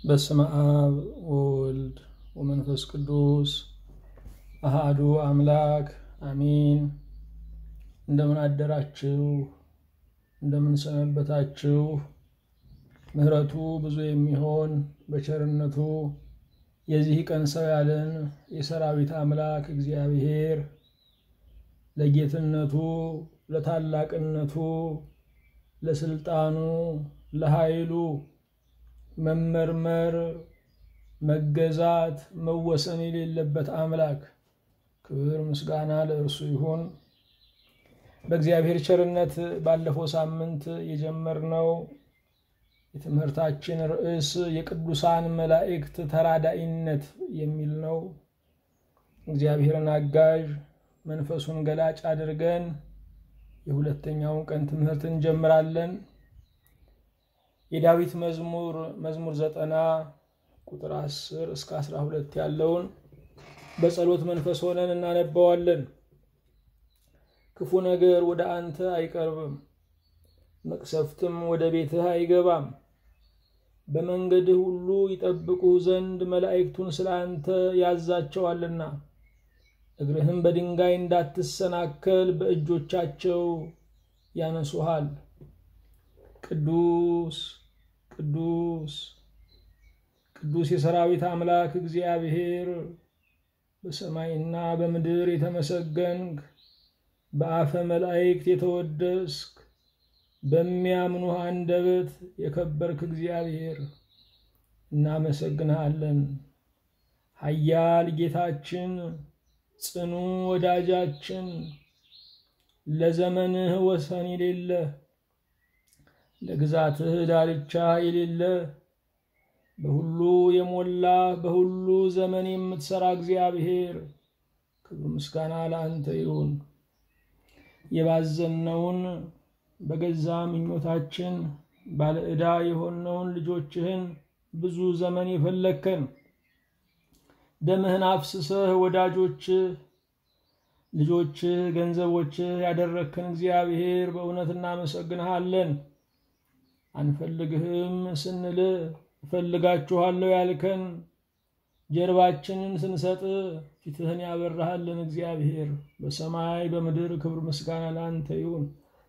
በስመ አብ ወወልድ ወመንፈስ ቅዱስ አሃዱ አምላክ አሚን። እንደምን አደራችሁ? እንደምን ሰነበታችሁ? ምሕረቱ ብዙ የሚሆን በቸርነቱ የዚህ ቀን ሰው ያለን የሰራዊት አምላክ እግዚአብሔር ለጌትነቱ፣ ለታላቅነቱ፣ ለስልጣኑ፣ ለኃይሉ መመርመር፣ መገዛት፣ መወሰን የሌለበት አምላክ ክብር ምስጋና ለእርሱ ይሁን። በእግዚአብሔር ቸርነት ባለፈው ሳምንት የጀመርነው የትምህርታችን ርዕስ የቅዱሳን መላእክት ተራዳኢነት የሚል ነው። እግዚአብሔርን አጋዥ መንፈሱን ገላጭ አድርገን የሁለተኛውን ቀን ትምህርት እንጀምራለን። የዳዊት መዝሙር መዝሙር ዘጠና ቁጥር አስር እስከ አስራ ሁለት ያለውን በጸሎት መንፈስ ሆነን እናነባዋለን። ክፉ ነገር ወደ አንተ አይቀርብም፣ መቅሰፍትም ወደ ቤትህ አይገባም። በመንገድህ ሁሉ ይጠብቁህ ዘንድ መላእክቱን ስለ አንተ ያዛቸዋልና እግርህም በድንጋይ እንዳትሰናከል በእጆቻቸው ያነሱሃል። ቅዱስ ቅዱስ ቅዱስ የሰራዊት አምላክ እግዚአብሔር በሰማይና በምድር የተመሰገንክ በአፈ መላእክት የተወደስክ በሚያምኑህ አንደበት የከበርክ እግዚአብሔር እናመሰግንሃለን። ኃያል ጌታችን፣ ጽኑ ወዳጃችን፣ ለዘመንህ ወሰን የሌለ ለግዛትህ ዳርቻ የሌለ በሁሉ የሞላ በሁሉ ዘመን የምትሰራ እግዚአብሔር ክብር ምስጋና ለአንተ ይሁን። የባዘነውን በገዛ ምኞታችን ባለ ዕዳ የሆነውን ልጆችህን ብዙ ዘመን የፈለግከን ደምህን አፍስሰህ ወዳጆችህ ልጆችህ ገንዘቦችህ ያደረግከን እግዚአብሔር በእውነት እናመሰግንሃለን። አንፈልግህም ስንል እፈልጋችኋለሁ ያልከን ጀርባችንን ስንሰጥ ፊትህን ያበራሃልን እግዚአብሔር በሰማይ በምድር ክብር ምስጋና ለአንተ ይሁን።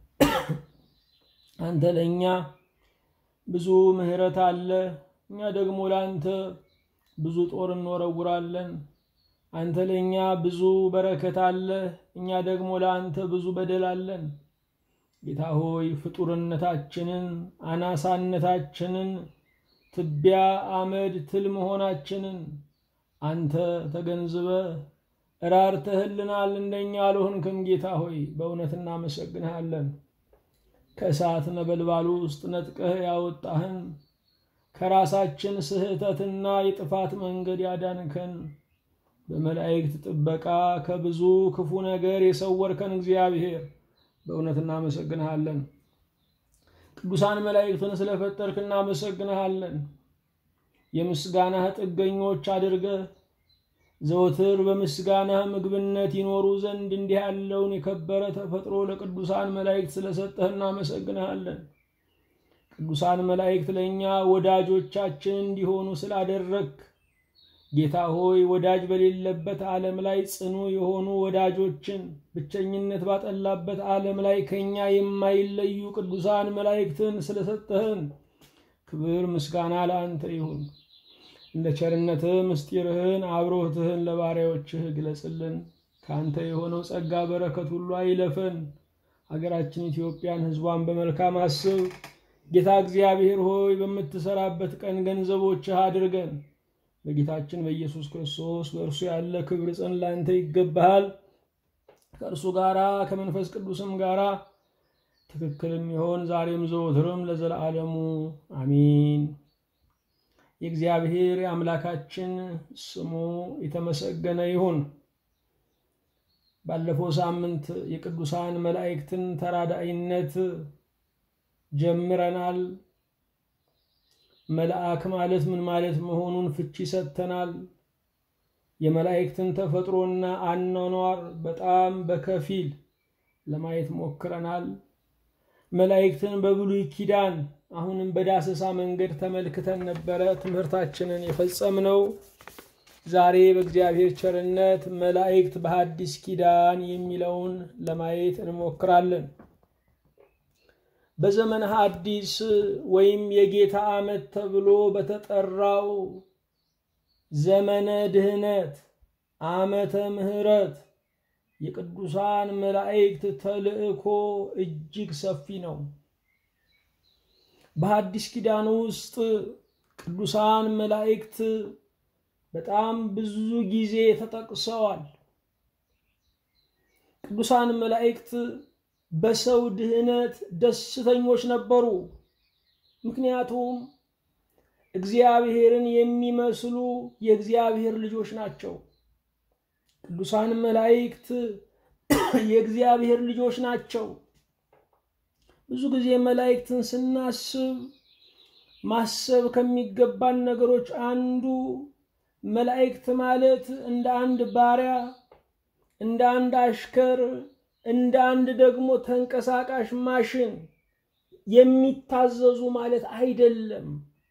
አንተ ለእኛ ብዙ ምሕረት አለ፣ እኛ ደግሞ ለአንተ ብዙ ጦር እንወረውራለን። አንተ ለእኛ ብዙ በረከት አለ፣ እኛ ደግሞ ለአንተ ብዙ በደል አለን። ጌታ ሆይ ፍጡርነታችንን፣ አናሳነታችንን፣ ትቢያ አመድ ትል መሆናችንን አንተ ተገንዝበ እራርተህልናል። እንደኛ አልሆንክም። ጌታ ሆይ በእውነት እናመሰግንሃለን። ከእሳት ነበልባሉ ውስጥ ነጥቀህ ያወጣህን ከራሳችን ስህተትና የጥፋት መንገድ ያዳንከን በመላእክት ጥበቃ ከብዙ ክፉ ነገር የሰወርከን እግዚአብሔር በእውነት እናመሰግንሃለን። ቅዱሳን መላእክትን ስለፈጠርክ እናመሰግንሃለን። የምስጋናህ ጥገኞች አድርገህ ዘወትር በምስጋናህ ምግብነት ይኖሩ ዘንድ እንዲህ ያለውን የከበረ ተፈጥሮ ለቅዱሳን መላእክት ስለሰጠህ እናመሰግንሃለን። ቅዱሳን መላእክት ለእኛ ወዳጆቻችን እንዲሆኑ ስላደረግክ ጌታ ሆይ ወዳጅ በሌለበት ዓለም ላይ ጽኑ የሆኑ ወዳጆችን ብቸኝነት ባጠላበት ዓለም ላይ ከእኛ የማይለዩ ቅዱሳን መላእክትን ስለሰጠህን ክብር ምስጋና ለአንተ ይሁን። እንደ ቸርነትህ ምስጢርህን አብሮትህን ለባሪያዎችህ ግለጽልን። ከአንተ የሆነው ጸጋ በረከት ሁሉ አይለፈን። ሀገራችን ኢትዮጵያን ሕዝቧን በመልካም አስብ። ጌታ እግዚአብሔር ሆይ በምትሰራበት ቀን ገንዘቦችህ አድርገን። በጌታችን በኢየሱስ ክርስቶስ በእርሱ ያለ ክብር ጽን ላንተ ይገባሃል። ከእርሱ ጋራ ከመንፈስ ቅዱስም ጋራ ትክክልም ይሆን ዛሬም ዘወትርም ለዘለዓለሙ አሚን። የእግዚአብሔር የአምላካችን ስሙ የተመሰገነ ይሁን። ባለፈው ሳምንት የቅዱሳን መላእክትን ተራዳኢነት ጀምረናል። መልአክ ማለት ምን ማለት መሆኑን ፍቺ ሰጥተናል። የመላእክትን ተፈጥሮና አኗኗር በጣም በከፊል ለማየት ሞክረናል። መላእክትን በብሉይ ኪዳን አሁንም በዳሰሳ መንገድ ተመልክተን ነበረ ትምህርታችንን የፈጸምነው። ዛሬ በእግዚአብሔር ቸርነት መላእክት በሐዲስ ኪዳን የሚለውን ለማየት እንሞክራለን። በዘመነ ሐዲስ ወይም የጌታ ዓመት ተብሎ በተጠራው ዘመነ ድህነት ዓመተ ምሕረት የቅዱሳን መላእክት ተልእኮ እጅግ ሰፊ ነው። በሐዲስ ኪዳን ውስጥ ቅዱሳን መላእክት በጣም ብዙ ጊዜ ተጠቅሰዋል። ቅዱሳን መላእክት በሰው ድህነት ደስተኞች ነበሩ። ምክንያቱም እግዚአብሔርን የሚመስሉ የእግዚአብሔር ልጆች ናቸው። ቅዱሳን መላእክት የእግዚአብሔር ልጆች ናቸው። ብዙ ጊዜ መላእክትን ስናስብ ማሰብ ከሚገባን ነገሮች አንዱ መላእክት ማለት እንደ አንድ ባሪያ፣ እንደ አንድ አሽከር፣ እንደ አንድ ደግሞ ተንቀሳቃሽ ማሽን የሚታዘዙ ማለት አይደለም።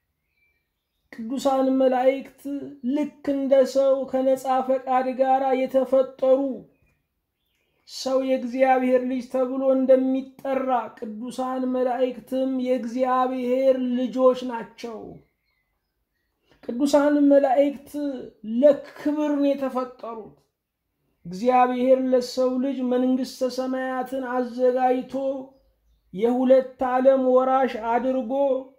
ቅዱሳን መላእክት ልክ እንደ ሰው ከነፃ ፈቃድ ጋር የተፈጠሩ ሰው የእግዚአብሔር ልጅ ተብሎ እንደሚጠራ ቅዱሳን መላእክትም የእግዚአብሔር ልጆች ናቸው። ቅዱሳን መላእክት ለክብር ነው የተፈጠሩት። እግዚአብሔር ለሰው ልጅ መንግሥተ ሰማያትን አዘጋጅቶ የሁለት ዓለም ወራሽ አድርጎ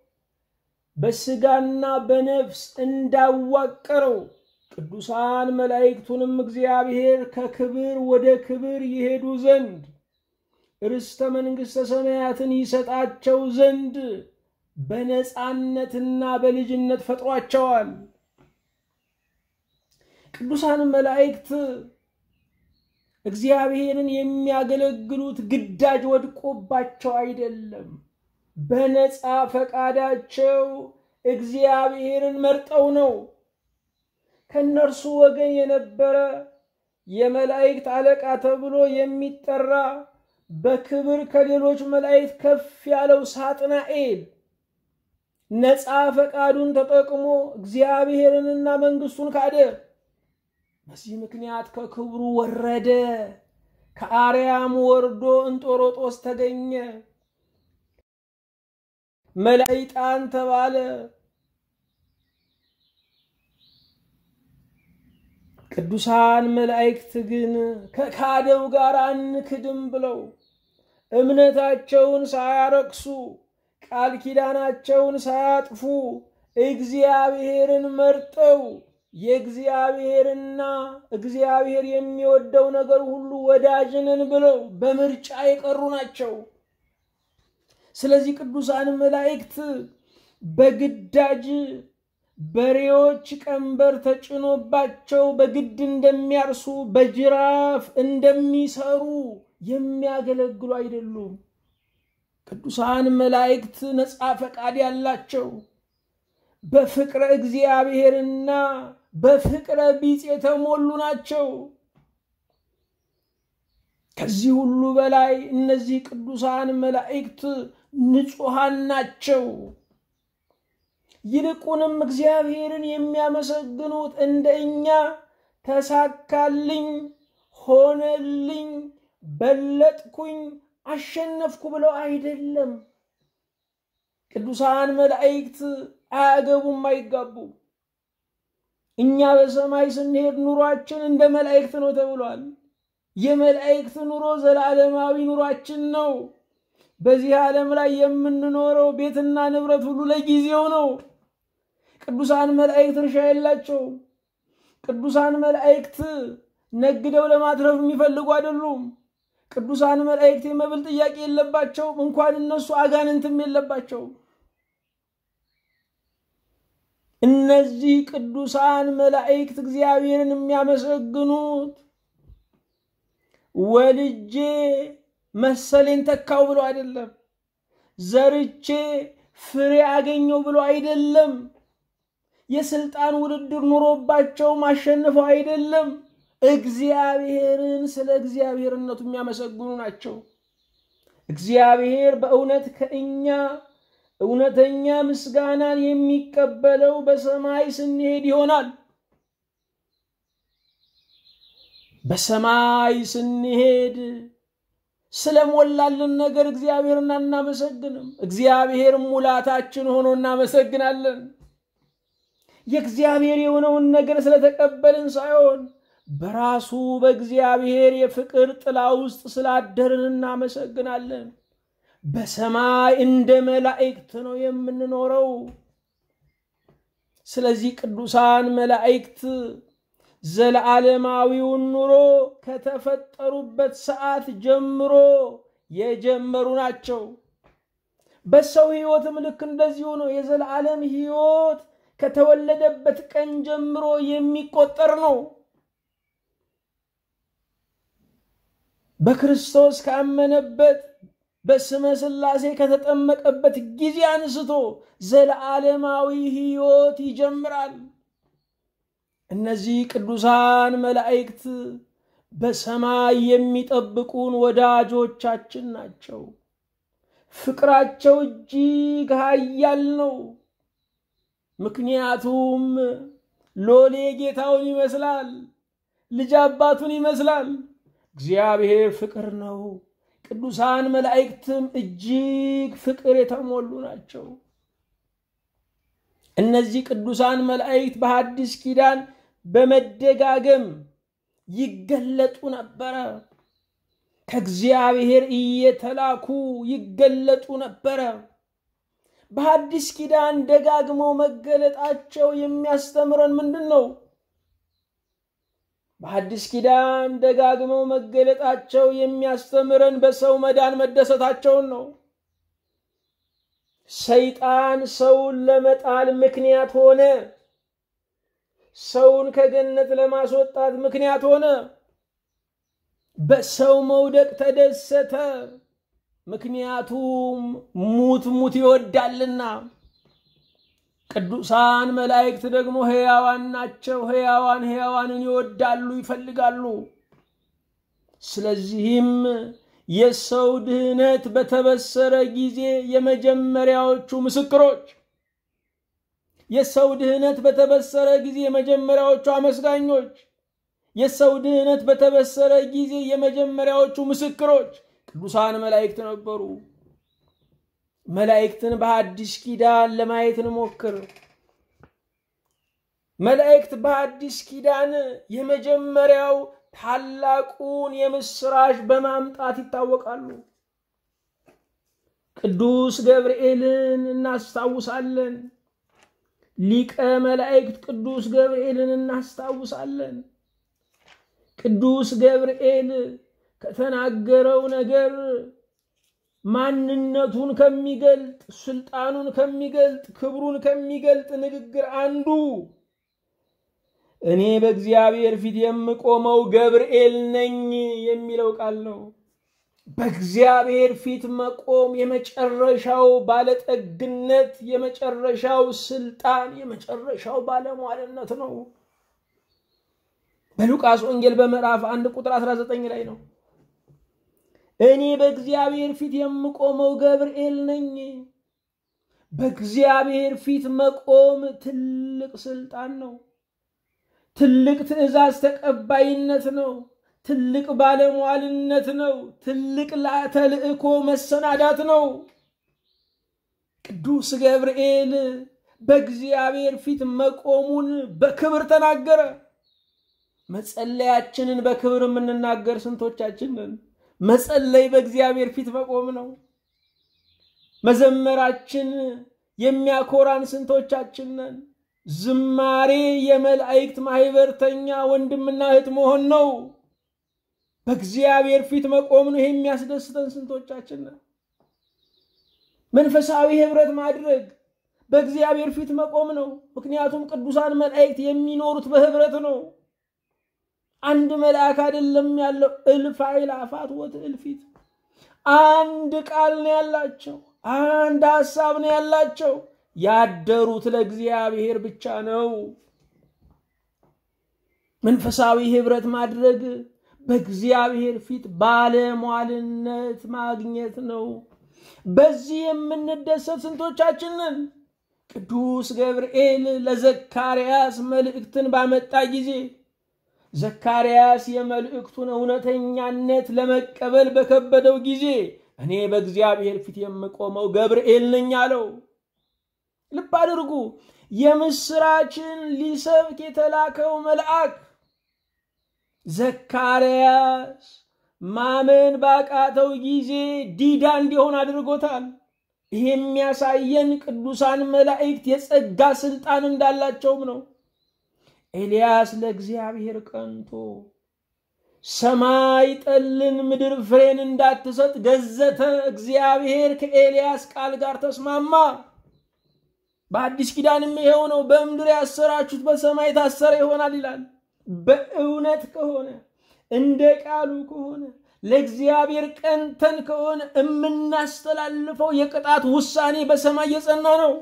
በስጋና በነፍስ እንዳዋቀረው ቅዱሳን መላእክቱንም እግዚአብሔር ከክብር ወደ ክብር ይሄዱ ዘንድ ርስተ መንግሥተ ሰማያትን ይሰጣቸው ዘንድ በነፃነትና በልጅነት ፈጥሯቸዋል። ቅዱሳን መላእክት እግዚአብሔርን የሚያገለግሉት ግዳጅ ወድቆባቸው አይደለም። በነፃ ፈቃዳቸው እግዚአብሔርን መርጠው ነው። ከእነርሱ ወገን የነበረ የመላእክት አለቃ ተብሎ የሚጠራ በክብር ከሌሎች መላእክት ከፍ ያለው ሳጥናኤል ነፃ ፈቃዱን ተጠቅሞ እግዚአብሔርንና መንግሥቱን ካደ። በዚህ ምክንያት ከክብሩ ወረደ። ከአርያም ወርዶ እንጦሮጦስ ተገኘ። መላይጣን ተባለ። ቅዱሳን መላእክት ግን ከካደው ጋር አንክድም ብለው እምነታቸውን ሳያረክሱ ቃል ኪዳናቸውን ሳያጥፉ እግዚአብሔርን መርጠው የእግዚአብሔርና እግዚአብሔር የሚወደው ነገር ሁሉ ወዳጅንን ብለው በምርጫ የቀሩ ናቸው። ስለዚህ ቅዱሳን መላእክት በግዳጅ በሬዎች ቀንበር ተጭኖባቸው በግድ እንደሚያርሱ በጅራፍ እንደሚሰሩ የሚያገለግሉ አይደሉም። ቅዱሳን መላእክት ነፃ ፈቃድ ያላቸው በፍቅረ እግዚአብሔርና በፍቅረ ቢጽ የተሞሉ ናቸው። ከዚህ ሁሉ በላይ እነዚህ ቅዱሳን መላእክት ንጹሐን ናቸው። ይልቁንም እግዚአብሔርን የሚያመሰግኑት እንደ እኛ ተሳካልኝ፣ ሆነልኝ፣ በለጥኩኝ፣ አሸነፍኩ ብለው አይደለም። ቅዱሳን መላእክት አያገቡም፣ አይጋቡም። እኛ በሰማይ ስንሄድ ኑሯችን እንደ መላእክት ነው ተብሏል። የመላእክት ኑሮ ዘላለማዊ ኑሯችን ነው። በዚህ ዓለም ላይ የምንኖረው ቤትና ንብረት ሁሉ ለጊዜው ነው። ቅዱሳን መላእክት እርሻ የላቸውም። ቅዱሳን መላእክት ነግደው ለማትረፍ የሚፈልጉ አይደሉም። ቅዱሳን መላእክት የመብል ጥያቄ የለባቸውም። እንኳን እነሱ አጋንንትም የለባቸውም። እነዚህ ቅዱሳን መላእክት እግዚአብሔርን የሚያመሰግኑት ወልጄ መሰሌን ተካው ብሎ አይደለም። ዘርቼ ፍሬ አገኘው ብሎ አይደለም። የስልጣን ውድድር ኑሮባቸው ማሸንፈው አይደለም። እግዚአብሔርን ስለ እግዚአብሔርነቱ የሚያመሰግኑ ናቸው። እግዚአብሔር በእውነት ከእኛ እውነተኛ ምስጋናን የሚቀበለው በሰማይ ስንሄድ ይሆናል። በሰማይ ስንሄድ ስለሞላልን ነገር እግዚአብሔርን አናመሰግንም። እግዚአብሔር ሙላታችን ሆኖ እናመሰግናለን። የእግዚአብሔር የሆነውን ነገር ስለተቀበልን ሳይሆን በራሱ በእግዚአብሔር የፍቅር ጥላ ውስጥ ስላደርን እናመሰግናለን። በሰማይ እንደ መላእክት ነው የምንኖረው። ስለዚህ ቅዱሳን መላእክት ዘለዓለማዊውን ኑሮ ከተፈጠሩበት ሰዓት ጀምሮ የጀመሩ ናቸው። በሰው ሕይወትም ልክ እንደዚሁ ነው። የዘላለም ሕይወት ከተወለደበት ቀን ጀምሮ የሚቆጠር ነው። በክርስቶስ ካመነበት በስመ ሥላሴ ከተጠመቀበት ጊዜ አንስቶ ዘለዓለማዊ ሕይወት ይጀምራል። እነዚህ ቅዱሳን መላእክት በሰማይ የሚጠብቁን ወዳጆቻችን ናቸው። ፍቅራቸው እጅግ ኃያል ነው። ምክንያቱም ሎሌ ጌታውን ይመስላል፣ ልጅ አባቱን ይመስላል። እግዚአብሔር ፍቅር ነው። ቅዱሳን መላእክትም እጅግ ፍቅር የተሞሉ ናቸው። እነዚህ ቅዱሳን መላእክት በሐዲስ ኪዳን በመደጋገም ይገለጡ ነበረ። ከእግዚአብሔር እየተላኩ ይገለጡ ነበረ። በሐዲስ ኪዳን ደጋግመው መገለጣቸው የሚያስተምረን ምንድን ነው? በሐዲስ ኪዳን ደጋግመው መገለጣቸው የሚያስተምረን በሰው መዳን መደሰታቸውን ነው። ሰይጣን ሰውን ለመጣል ምክንያት ሆነ። ሰውን ከገነት ለማስወጣት ምክንያት ሆነ። በሰው መውደቅ ተደሰተ። ምክንያቱም ሙት ሙት ይወዳልና። ቅዱሳን መላእክት ደግሞ ሕያዋን ናቸው። ሕያዋን ሕያዋንን ይወዳሉ፣ ይፈልጋሉ። ስለዚህም የሰው ድህነት በተበሰረ ጊዜ የመጀመሪያዎቹ ምስክሮች፣ የሰው ድህነት በተበሰረ ጊዜ የመጀመሪያዎቹ አመስጋኞች፣ የሰው ድህነት በተበሰረ ጊዜ የመጀመሪያዎቹ ምስክሮች ቅዱሳን መላእክት ነበሩ። መላእክትን በሐዲስ ኪዳን ለማየት እንሞክር። መላእክት በሐዲስ ኪዳን የመጀመሪያው ታላቁን የምስራች በማምጣት ይታወቃሉ። ቅዱስ ገብርኤልን እናስታውሳለን። ሊቀ መላእክት ቅዱስ ገብርኤልን እናስታውሳለን። ቅዱስ ገብርኤል ከተናገረው ነገር ማንነቱን ከሚገልጥ ስልጣኑን ከሚገልጥ ክብሩን ከሚገልጥ ንግግር አንዱ እኔ በእግዚአብሔር ፊት የምቆመው ገብርኤል ነኝ የሚለው ቃል ነው። በእግዚአብሔር ፊት መቆም የመጨረሻው ባለጠግነት፣ የመጨረሻው ስልጣን፣ የመጨረሻው ባለሟልነት ነው። በሉቃስ ወንጌል በምዕራፍ አንድ ቁጥር 19 ላይ ነው። እኔ በእግዚአብሔር ፊት የምቆመው ገብርኤል ነኝ። በእግዚአብሔር ፊት መቆም ትልቅ ስልጣን ነው። ትልቅ ትእዛዝ ተቀባይነት ነው። ትልቅ ባለሟልነት ነው። ትልቅ ተልእኮ መሰናዳት ነው። ቅዱስ ገብርኤል በእግዚአብሔር ፊት መቆሙን በክብር ተናገረ። መጸለያችንን በክብር የምንናገር ስንቶቻችን ነን? መጸለይ በእግዚአብሔር ፊት መቆም ነው። መዘመራችን የሚያኮራን ስንቶቻችን ነን? ዝማሬ የመላእክት ማህበርተኛ ወንድምና እህት መሆን ነው። በእግዚአብሔር ፊት መቆም ነው። ይሄ የሚያስደስተን ስንቶቻችን ነን? መንፈሳዊ ህብረት ማድረግ በእግዚአብሔር ፊት መቆም ነው። ምክንያቱም ቅዱሳን መላእክት የሚኖሩት በህብረት ነው። አንድ መልአክ አይደለም ያለው፣ እልፍ አእላፋት ወትእልፊት አንድ ቃል ነው ያላቸው፣ አንድ ሐሳብ ነው ያላቸው። ያደሩት ለእግዚአብሔር ብቻ ነው። መንፈሳዊ ህብረት ማድረግ በእግዚአብሔር ፊት ባለሟልነት ማግኘት ነው። በዚህ የምንደሰት ስንቶቻችን ነን? ቅዱስ ገብርኤል ለዘካርያስ መልእክትን ባመጣ ጊዜ ዘካርያስ የመልእክቱን እውነተኛነት ለመቀበል በከበደው ጊዜ እኔ በእግዚአብሔር ፊት የምቆመው ገብርኤል ነኝ አለው። ልብ አድርጉ። የምስራችን ሊሰብክ የተላከው መልአክ ዘካርያስ ማመን ባቃተው ጊዜ ዲዳ እንዲሆን አድርጎታል። ይህ የሚያሳየን ቅዱሳን መላእክት የጸጋ ስልጣን እንዳላቸውም ነው። ኤልያስ ለእግዚአብሔር ቀንቶ ሰማይ ጠልን ምድር ፍሬን እንዳትሰጥ ገዘተ። እግዚአብሔር ከኤልያስ ቃል ጋር ተስማማ። በአዲስ ኪዳንም ይሄው ነው። በምድር ያሰራችሁት በሰማይ ታሰረ ይሆናል ይላል። በእውነት ከሆነ እንደ ቃሉ ከሆነ ለእግዚአብሔር ቀንተን ከሆነ የምናስተላልፈው የቅጣት ውሳኔ በሰማይ የጸና ነው።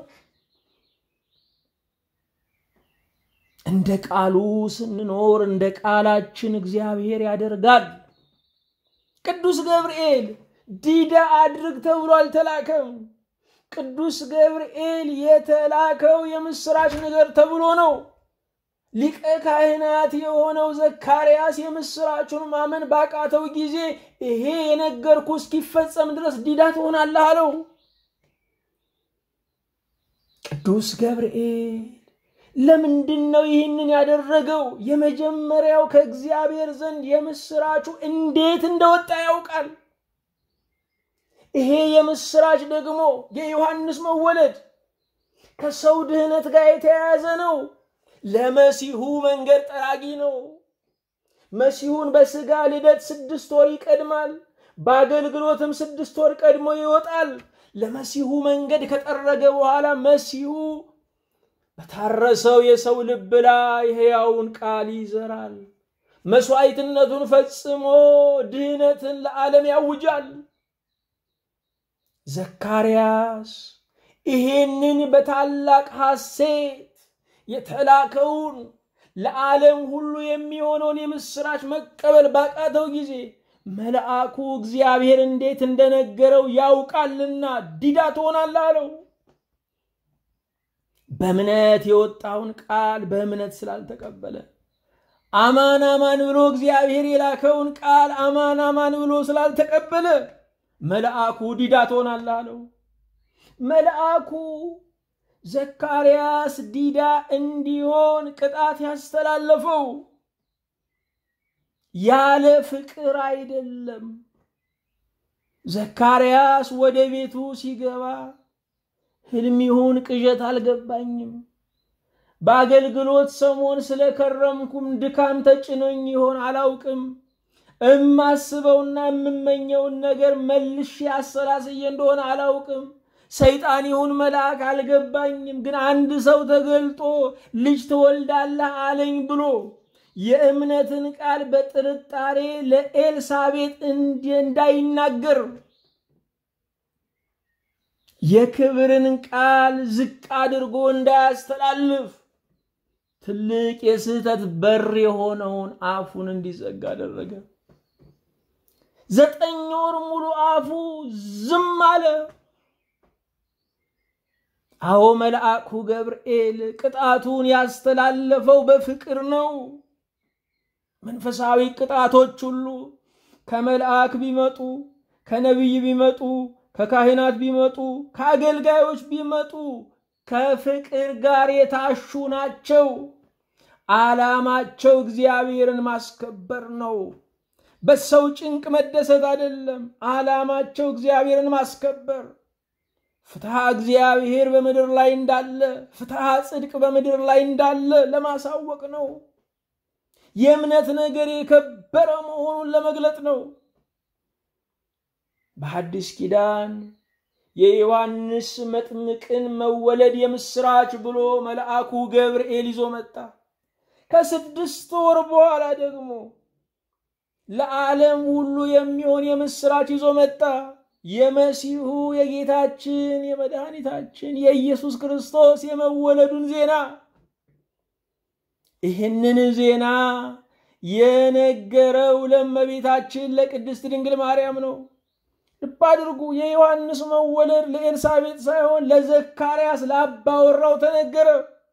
እንደ ቃሉ ስንኖር እንደ ቃላችን እግዚአብሔር ያደርጋል። ቅዱስ ገብርኤል ዲዳ አድርግ ተብሎ አልተላከም። ቅዱስ ገብርኤል የተላከው የምስራች ነገር ተብሎ ነው። ሊቀ ካህናት የሆነው ዘካርያስ የምስራቹን ማመን ባቃተው ጊዜ ይሄ የነገርኩ እስኪፈጸም ድረስ ዲዳ ትሆናለህ አለው። ቅዱስ ገብርኤል ለምንድን ነው ይህንን ያደረገው? የመጀመሪያው ከእግዚአብሔር ዘንድ የምስራቹ እንዴት እንደወጣ ያውቃል። ይሄ የምስራች ደግሞ የዮሐንስ መወለድ ከሰው ድህነት ጋር የተያያዘ ነው። ለመሲሁ መንገድ ጠራጊ ነው። መሲሁን በስጋ ልደት ስድስት ወር ይቀድማል። በአገልግሎትም ስድስት ወር ቀድሞ ይወጣል። ለመሲሁ መንገድ ከጠረገ በኋላ መሲሁ በታረሰው የሰው ልብ ላይ ሕያውን ቃል ይዘራል። መስዋዕትነቱን ፈጽሞ ድህነትን ለዓለም ያውጃል። ዘካርያስ ይሄንን በታላቅ ሐሴት የተላከውን ለዓለም ሁሉ የሚሆነውን የምስራች መቀበል ባቃተው ጊዜ መልአኩ እግዚአብሔር እንዴት እንደነገረው ያውቃልና ዲዳ ትሆናለህ አለው። በእምነት የወጣውን ቃል በእምነት ስላልተቀበለ አማን አማን ብሎ እግዚአብሔር የላከውን ቃል አማን አማን ብሎ ስላልተቀበለ መልአኩ ዲዳ ትሆናለህ አለው። መልአኩ ዘካርያስ ዲዳ እንዲሆን ቅጣት ያስተላለፈው ያለ ፍቅር አይደለም። ዘካርያስ ወደ ቤቱ ሲገባ ሕልም ይሁን ቅዠት አልገባኝም። በአገልግሎት ሰሞን ስለከረምኩም ድካም ተጭኖኝ ይሆን አላውቅም። እማስበውና የምመኘውን ነገር መልሼ አሰላስዬ እንደሆነ አላውቅም። ሰይጣን ይሁን መልአክ አልገባኝም። ግን አንድ ሰው ተገልጦ ልጅ ትወልዳለህ አለኝ ብሎ የእምነትን ቃል በጥርጣሬ ለኤልሳቤጥ እንዳይናገር የክብርን ቃል ዝቅ አድርጎ እንዳያስተላልፍ ትልቅ የስህተት በር የሆነውን አፉን እንዲዘጋ አደረገ። ዘጠኝ ወር ሙሉ አፉ ዝም አለ። አዎ መልአኩ ገብርኤል ቅጣቱን ያስተላለፈው በፍቅር ነው። መንፈሳዊ ቅጣቶች ሁሉ ከመልአክ ቢመጡ፣ ከነቢይ ቢመጡ፣ ከካህናት ቢመጡ፣ ከአገልጋዮች ቢመጡ ከፍቅር ጋር የታሹ ናቸው። ዓላማቸው እግዚአብሔርን ማስከበር ነው። በሰው ጭንቅ መደሰት አይደለም። ዓላማቸው እግዚአብሔርን ማስከበር ፍትሐ እግዚአብሔር በምድር ላይ እንዳለ ፍትሐ ጽድቅ በምድር ላይ እንዳለ ለማሳወቅ ነው። የእምነት ነገር የከበረ መሆኑን ለመግለጥ ነው። በሐዲስ ኪዳን የዮሐንስ መጥምቅን መወለድ የምስራች ብሎ መልአኩ ገብርኤል ይዞ መጣ። ከስድስት ወር በኋላ ደግሞ ለዓለም ሁሉ የሚሆን የምስራች ይዞ መጣ። የመሲሁ የጌታችን የመድኃኒታችን የኢየሱስ ክርስቶስ የመወለዱን ዜና። ይህንን ዜና የነገረው ለእመቤታችን ለቅድስት ድንግል ማርያም ነው። ልብ አድርጉ። የዮሐንስ መወለድ ለኤልሳቤጥ ሳይሆን ለዘካርያስ ለአባወራው ተነገረ።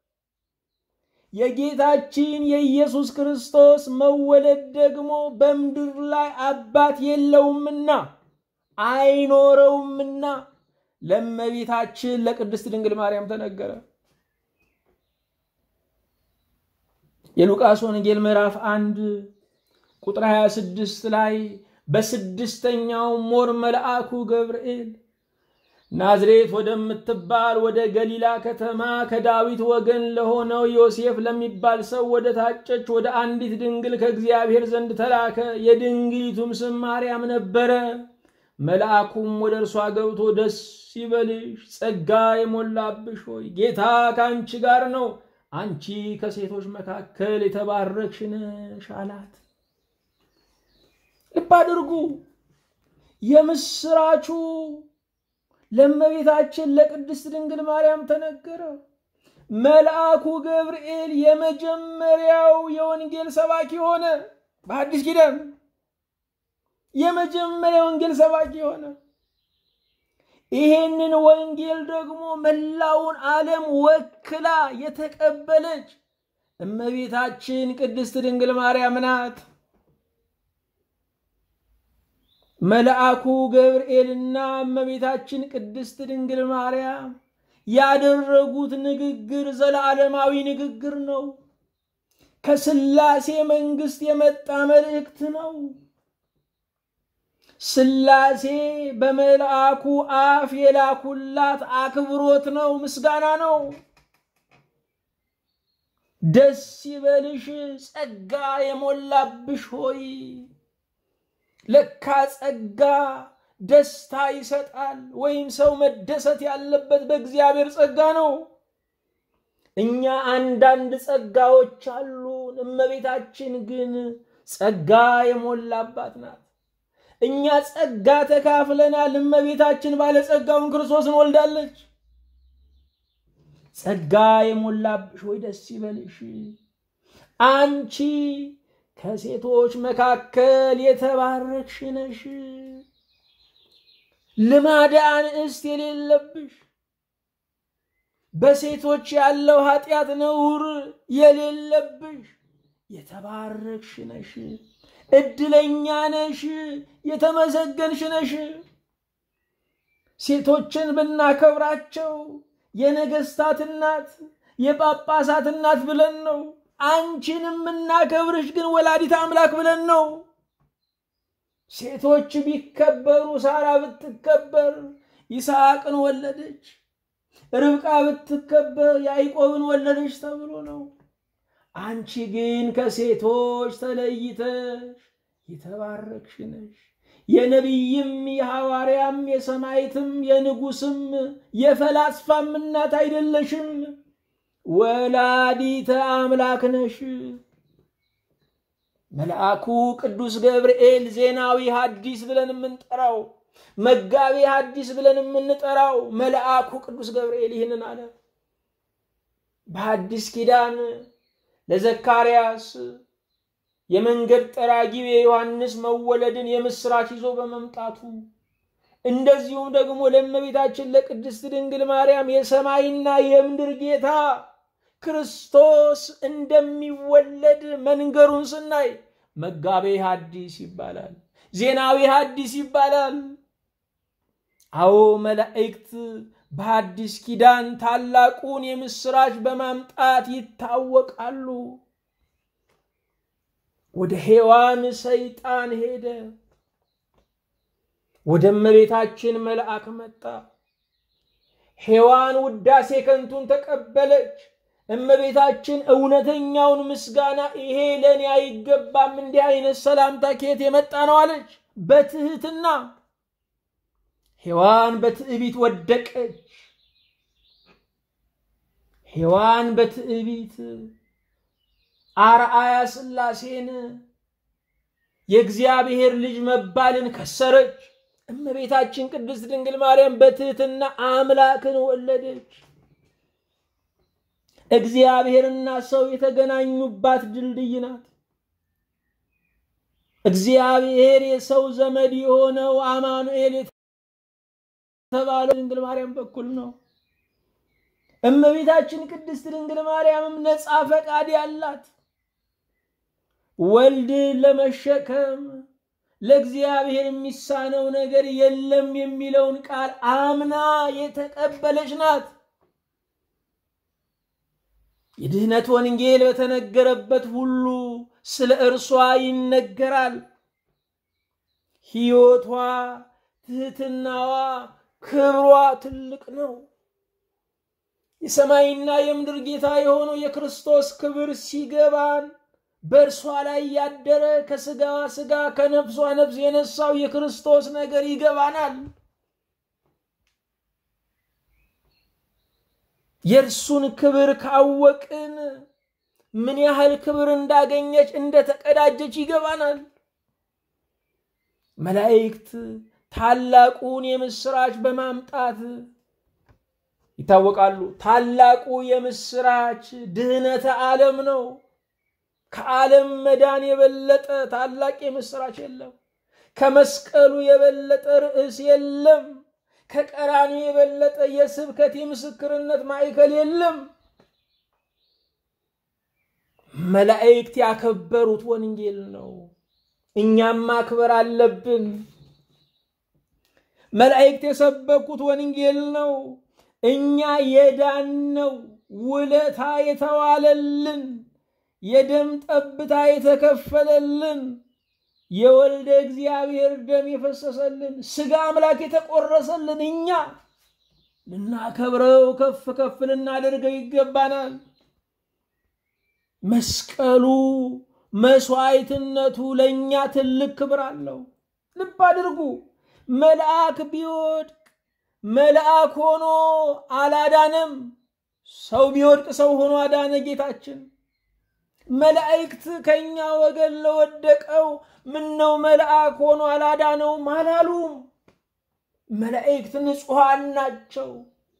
የጌታችን የኢየሱስ ክርስቶስ መወለድ ደግሞ በምድር ላይ አባት የለውምና አይኖረውምና ለእመቤታችን ለቅድስት ድንግል ማርያም ተነገረ። የሉቃስ ወንጌል ምዕራፍ አንድ ቁጥር 26 ላይ በስድስተኛው ሞር መልአኩ ገብርኤል ናዝሬት ወደምትባል ወደ ገሊላ ከተማ ከዳዊት ወገን ለሆነው ዮሴፍ ለሚባል ሰው ወደ ታጨች ወደ አንዲት ድንግል ከእግዚአብሔር ዘንድ ተላከ። የድንግሊቱም ስም ማርያም ነበረ። መልአኩም ወደ እርሷ ገብቶ ደስ ይበልሽ፣ ጸጋ የሞላብሽ ሆይ ጌታ ከአንቺ ጋር ነው፣ አንቺ ከሴቶች መካከል የተባረክሽ ነሽ አላት። ልብ አድርጉ። የምስራቹ ለእመቤታችን ለቅድስት ድንግል ማርያም ተነገረ። መልአኩ ገብርኤል የመጀመሪያው የወንጌል ሰባኪ ሆነ። በአዲስ ኪዳን የመጀመሪያ ወንጌል ሰባኪ ሆነ። ይሄንን ወንጌል ደግሞ መላውን ዓለም ወክላ የተቀበለች እመቤታችን ቅድስት ድንግል ማርያም ናት። መልአኩ ገብርኤልና እመቤታችን ቅድስት ድንግል ማርያም ያደረጉት ንግግር ዘለዓለማዊ ንግግር ነው። ከስላሴ መንግስት የመጣ መልእክት ነው። ስላሴ በመልአኩ አፍ የላኩላት አክብሮት ነው፣ ምስጋና ነው። ደስ ይበልሽ ጸጋ የሞላብሽ ሆይ ለካ ጸጋ ደስታ ይሰጣል። ወይም ሰው መደሰት ያለበት በእግዚአብሔር ጸጋ ነው። እኛ አንዳንድ ጸጋዎች አሉን፣ እመቤታችን ግን ጸጋ የሞላባት ናት። እኛ ጸጋ ተካፍለናል፣ እመቤታችን ባለጸጋውን ክርስቶስን ወልዳለች። ጸጋ የሞላብሽ ወይ ደስ ይበልሽ አንቺ ከሴቶች መካከል የተባረክሽ ነሽ። ልማደ አንስት የሌለብሽ በሴቶች ያለው ኃጢአት ነውር የሌለብሽ የተባረክሽ ነሽ። እድለኛ ነሽ። የተመሰገንሽ ነሽ። ሴቶችን ብናከብራቸው የነገስታት እናት የጳጳሳት እናት ብለን ነው። አንቺን የምናከብርሽ ግን ወላዲት አምላክ ብለን ነው። ሴቶች ቢከበሩ ሳራ ብትከበር ይስሐቅን ወለደች፣ ርብቃ ብትከበር ያዕቆብን ወለደች ተብሎ ነው። አንቺ ግን ከሴቶች ተለይተሽ የተባረክሽ ነሽ። የነቢይም የሐዋርያም የሰማይትም የንጉስም የፈላስፋም እናት አይደለሽም። ወላዲተ አምላክ ነሽ። መልአኩ ቅዱስ ገብርኤል ዜናዊ ሐዲስ ብለን የምንጠራው መጋቤ ሐዲስ ብለን የምንጠራው መልአኩ ቅዱስ ገብርኤል ይህንን አለ። በሐዲስ ኪዳን ለዘካርያስ የመንገድ ጠራጊው የዮሐንስ መወለድን የምስራች ይዞ በመምጣቱ እንደዚሁም ደግሞ ለእመቤታችን ለቅድስት ድንግል ማርያም የሰማይና የምድር ጌታ ክርስቶስ እንደሚወለድ መንገሩን ስናይ መጋቤ ሐዲስ ይባላል፣ ዜናዊ ሐዲስ ይባላል። አዎ መላእክት በሐዲስ ኪዳን ታላቁን የምስራች በማምጣት ይታወቃሉ። ወደ ሔዋን ሰይጣን ሄደ፣ ወደ እመቤታችን መልአክ መጣ። ሔዋን ውዳሴ ከንቱን ተቀበለች። እመቤታችን እውነተኛውን ምስጋና ይሄ ለእኔ አይገባም፣ እንዲህ አይነት ሰላምታ ከየት የመጣ ነው አለች በትህትና። ሔዋን በትዕቢት ወደቀች። ሔዋን በትዕቢት አርአያ ሥላሴን የእግዚአብሔር ልጅ መባልን ከሰረች። እመቤታችን ቅድስት ድንግል ማርያም በትህትና አምላክን ወለደች። እግዚአብሔርና ሰው የተገናኙባት ድልድይ ናት። እግዚአብሔር የሰው ዘመድ የሆነው አማኑኤል የተባለው ድንግል ማርያም በኩል ነው። እመቤታችን ቅድስት ድንግል ማርያምም ነፃ ፈቃድ ያላት ወልድን ለመሸከም ለእግዚአብሔር የሚሳነው ነገር የለም የሚለውን ቃል አምና የተቀበለች ናት። የድህነት ወንጌል በተነገረበት ሁሉ ስለ እርሷ ይነገራል። ሕይወቷ፣ ትህትናዋ፣ ክብሯ ትልቅ ነው። የሰማይና የምድር ጌታ የሆነው የክርስቶስ ክብር ሲገባን በእርሷ ላይ ያደረ ከስጋዋ ስጋ ከነፍሷ ነፍስ የነሳው የክርስቶስ ነገር ይገባናል። የእርሱን ክብር ካወቅን ምን ያህል ክብር እንዳገኘች እንደተቀዳጀች ይገባናል። መላእክት ታላቁን የምስራች በማምጣት ይታወቃሉ። ታላቁ የምስራች ድህነተ ዓለም ነው። ከዓለም መዳን የበለጠ ታላቅ የምስራች የለም። ከመስቀሉ የበለጠ ርዕስ የለም። ከቀራኒ የበለጠ የስብከት የምስክርነት ማዕከል የለም። መላእክት ያከበሩት ወንጌል ነው። እኛም ማክበር አለብን። መላእክት የሰበኩት ወንጌል ነው። እኛ የዳነው ውለታ የተዋለልን የደም ጠብታ የተከፈለልን የወልደ እግዚአብሔር ደም የፈሰሰልን ስጋ አምላክ የተቆረሰልን እኛ ልናከብረው ከፍ ከፍ ልናደርገው ይገባናል። መስቀሉ መስዋዕትነቱ ለእኛ ትልቅ ክብር አለው። ልብ አድርጉ። መልአክ ቢወድቅ መልአክ ሆኖ አላዳነም። ሰው ቢወድቅ ሰው ሆኖ አዳነ ጌታችን። መላእክት ከኛ ወገን ለወደቀው ምነው መልአክ ሆኖ አላዳነውም አላሉም። መላእክት ንጹሐን ናቸው።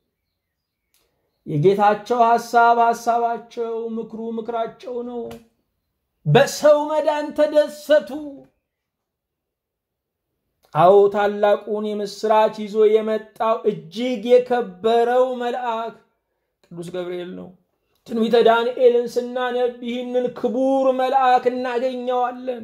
የጌታቸው ሐሳብ ሐሳባቸው፣ ምክሩ ምክራቸው ነው። በሰው መዳን ተደሰቱ። አዎ ታላቁን የምስራች ይዞ የመጣው እጅግ የከበረው መልአክ ቅዱስ ገብርኤል ነው። ትንቢተ ዳንኤልን ስናነብ ይህንን ክቡር መልአክ እናገኘዋለን።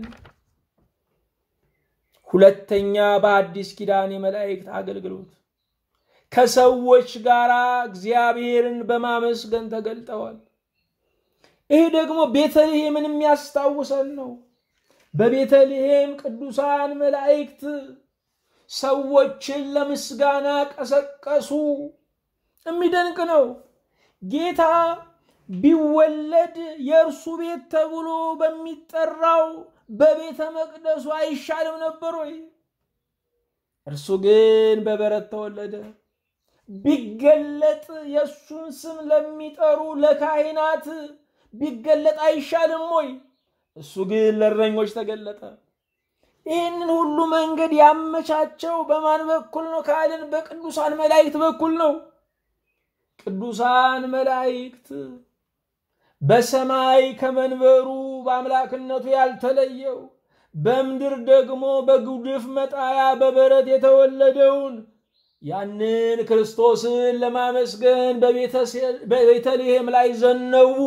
ሁለተኛ በአዲስ ኪዳን የመላእክት አገልግሎት ከሰዎች ጋር እግዚአብሔርን በማመስገን ተገልጠዋል። ይህ ደግሞ ቤተልሔምን የሚያስታውሰን ነው። በቤተልሔም ቅዱሳን መላእክት ሰዎችን ለምስጋና ቀሰቀሱ። የሚደንቅ ነው። ጌታ ቢወለድ የእርሱ ቤት ተብሎ በሚጠራው በቤተ መቅደሱ አይሻልም ነበር ወይ? እርሱ ግን በበረት ተወለደ። ቢገለጥ የእሱን ስም ለሚጠሩ ለካህናት ቢገለጥ አይሻልም ወይ? እሱ ግን ለእረኞች ተገለጠ። ይህንን ሁሉ መንገድ ያመቻቸው በማን በኩል ነው ካልን በቅዱሳን መላእክት በኩል ነው። ቅዱሳን መላእክት በሰማይ ከመንበሩ በአምላክነቱ ያልተለየው በምድር ደግሞ በጉድፍ መጣያ በበረት የተወለደውን ያንን ክርስቶስን ለማመስገን በቤተልሔም ላይ ዘነቡ።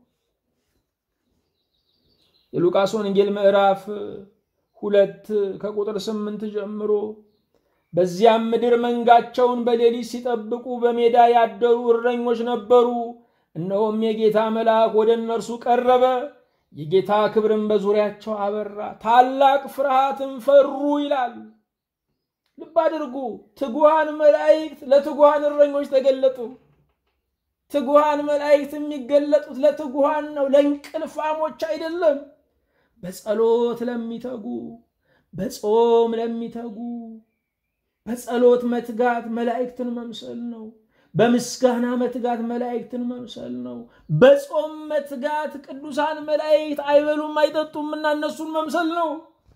የሉቃስ ወንጌል ምዕራፍ ሁለት ከቁጥር ስምንት ጀምሮ በዚያም ምድር መንጋቸውን በሌሊት ሲጠብቁ በሜዳ ያደሩ እረኞች ነበሩ። እነሆም የጌታ መልአክ ወደ እነርሱ ቀረበ፣ የጌታ ክብርን በዙሪያቸው አበራ፣ ታላቅ ፍርሃትን ፈሩ ይላል። ልብ አድርጉ። ትጉሃን መላእክት ለትጉሃን እረኞች ተገለጡ። ትጉሃን መላእክት የሚገለጡት ለትጉሃን ነው፣ ለእንቅልፋሞች አይደለም። በጸሎት ለሚተጉ፣ በጾም ለሚተጉ በጸሎት መትጋት መላእክትን መምሰል ነው። በምስጋና መትጋት መላእክትን መምሰል ነው። በጾም መትጋት ቅዱሳን መላእክት አይበሉም አይጠጡም እና እነሱን መምሰል ነው።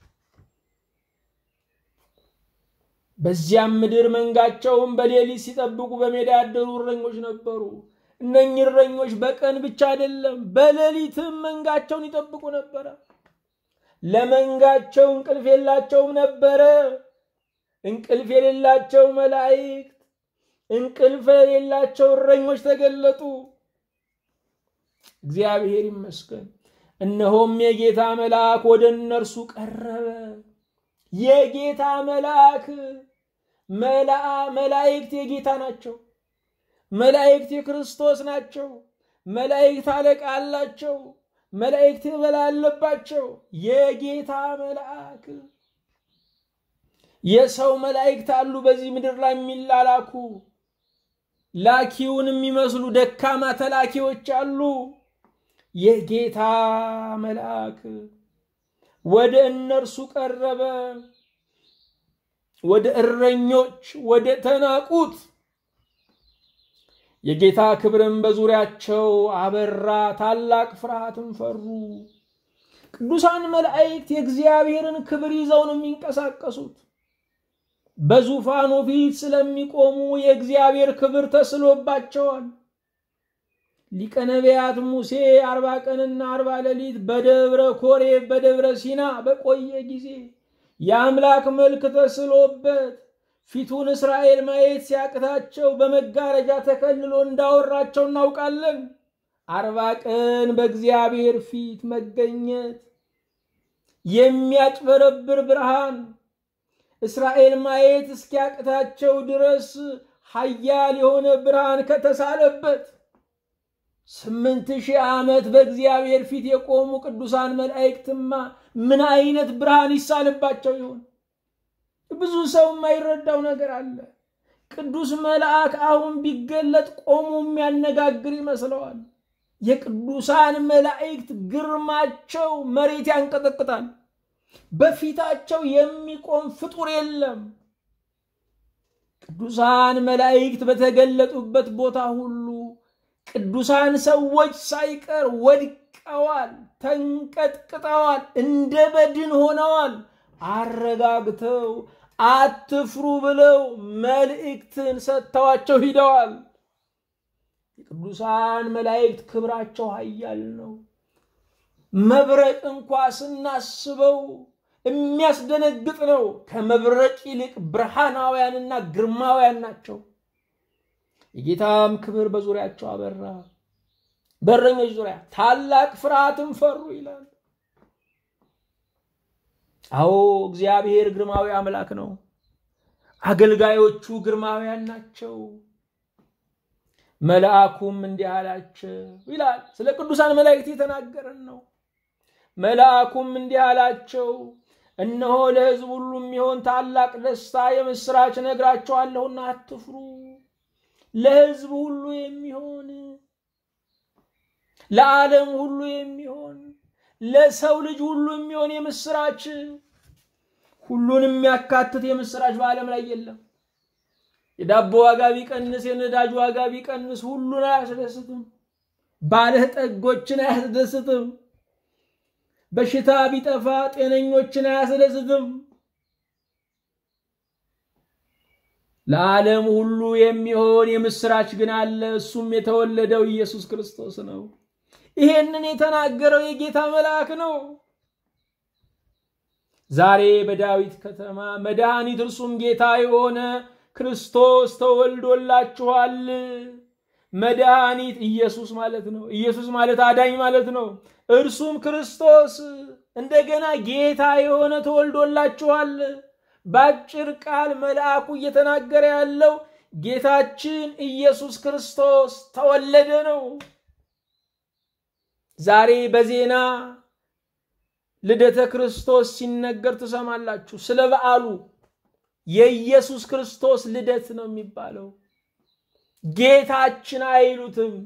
በዚያም ምድር መንጋቸውን በሌሊት ሲጠብቁ በሜዳ ያደሩ እረኞች ነበሩ። እነኚህ እረኞች በቀን ብቻ አይደለም በሌሊትም መንጋቸውን ይጠብቁ ነበረ። ለመንጋቸው እንቅልፍ የላቸውም ነበረ። እንቅልፍ የሌላቸው መላእክት፣ እንቅልፍ የሌላቸው እረኞች ተገለጡ። እግዚአብሔር ይመስገን። እነሆም የጌታ መልአክ ወደ እነርሱ ቀረበ። የጌታ መልአክ መላእክት የጌታ ናቸው። መላእክት የክርስቶስ ናቸው። መላእክት አለቃ አላቸው። መላእክት የበላይ አለባቸው። የጌታ መልአክ የሰው መላእክት አሉ በዚህ ምድር ላይ የሚላላኩ ላኪውን የሚመስሉ ደካማ ተላኪዎች አሉ። የጌታ መልአክ ወደ እነርሱ ቀረበ። ወደ እረኞች ወደ ተናቁት የጌታ ክብርም በዙሪያቸው አበራ፣ ታላቅ ፍርሃትም ፈሩ። ቅዱሳን መላእክት የእግዚአብሔርን ክብር ይዘው ነው የሚንቀሳቀሱት። በዙፋኑ ፊት ስለሚቆሙ የእግዚአብሔር ክብር ተስሎባቸዋል። ሊቀ ነቢያት ሙሴ አርባ ቀንና አርባ ሌሊት በደብረ ኮሬብ በደብረ ሲና በቆየ ጊዜ የአምላክ መልክ ተስሎበት ፊቱን እስራኤል ማየት ሲያቅታቸው በመጋረጃ ተከልሎ እንዳወራቸው እናውቃለን። አርባ ቀን በእግዚአብሔር ፊት መገኘት የሚያጭበረብር ብርሃን እስራኤል ማየት እስኪያቅታቸው ድረስ ኃያል የሆነ ብርሃን ከተሳለበት ስምንት ሺህ ዓመት በእግዚአብሔር ፊት የቆሙ ቅዱሳን መላእክትማ ምን አይነት ብርሃን ይሳልባቸው ይሆን? ብዙ ሰው የማይረዳው ነገር አለ። ቅዱስ መልአክ አሁን ቢገለጥ ቆሞ የሚያነጋግር ይመስለዋል። የቅዱሳን መላእክት ግርማቸው መሬት ያንቀጠቅጣል። በፊታቸው የሚቆም ፍጡር የለም። ቅዱሳን መላእክት በተገለጡበት ቦታ ሁሉ ቅዱሳን ሰዎች ሳይቀር ወድቀዋል፣ ተንቀጥቅጠዋል፣ እንደ በድን ሆነዋል። አረጋግተው አትፍሩ ብለው መልእክትን ሰጥተዋቸው ሂደዋል። የቅዱሳን መላእክት ክብራቸው ኃያል ነው። መብረቅ እንኳ ስናስበው የሚያስደነግጥ ነው። ከመብረቅ ይልቅ ብርሃናውያንና ግርማውያን ናቸው። የጌታም ክብር በዙሪያቸው አበራ፣ በእረኞች ዙሪያ ታላቅ ፍርሃትም ፈሩ ይላል። አዎ እግዚአብሔር ግርማዊ አምላክ ነው። አገልጋዮቹ ግርማውያን ናቸው። መልአኩም እንዲህ አላቸው ይላል። ስለ ቅዱሳን መላእክት የተናገረን ነው። መልአኩም እንዲህ አላቸው፣ እነሆ ለሕዝብ ሁሉ የሚሆን ታላቅ ደስታ የምስራች ነግራቸዋለሁና አትፍሩ። ለሕዝብ ሁሉ የሚሆን ለዓለም ሁሉ የሚሆን ለሰው ልጅ ሁሉ የሚሆን የምስራች ሁሉን የሚያካትት የምስራች በዓለም ላይ የለም። የዳቦ ዋጋ ቢቀንስ፣ የነዳጅ ዋጋ ቢቀንስ ሁሉን አያስደስትም። ባለጠጎችን አያስደስትም። በሽታ ቢጠፋ ጤነኞችን አያስደስትም። ለዓለም ሁሉ የሚሆን የምስራች ግን አለ። እሱም የተወለደው ኢየሱስ ክርስቶስ ነው። ይሄንን የተናገረው የጌታ መልአክ ነው። ዛሬ በዳዊት ከተማ መድኃኒት እርሱም ጌታ የሆነ ክርስቶስ ተወልዶላችኋል። መድኃኒት ኢየሱስ ማለት ነው። ኢየሱስ ማለት አዳኝ ማለት ነው። እርሱም ክርስቶስ እንደገና ጌታ የሆነ ተወልዶላችኋል። በአጭር ቃል መልአኩ እየተናገረ ያለው ጌታችን ኢየሱስ ክርስቶስ ተወለደ ነው። ዛሬ በዜና ልደተ ክርስቶስ ሲነገር ትሰማላችሁ። ስለ በዓሉ የኢየሱስ ክርስቶስ ልደት ነው የሚባለው። ጌታችን አይሉትም።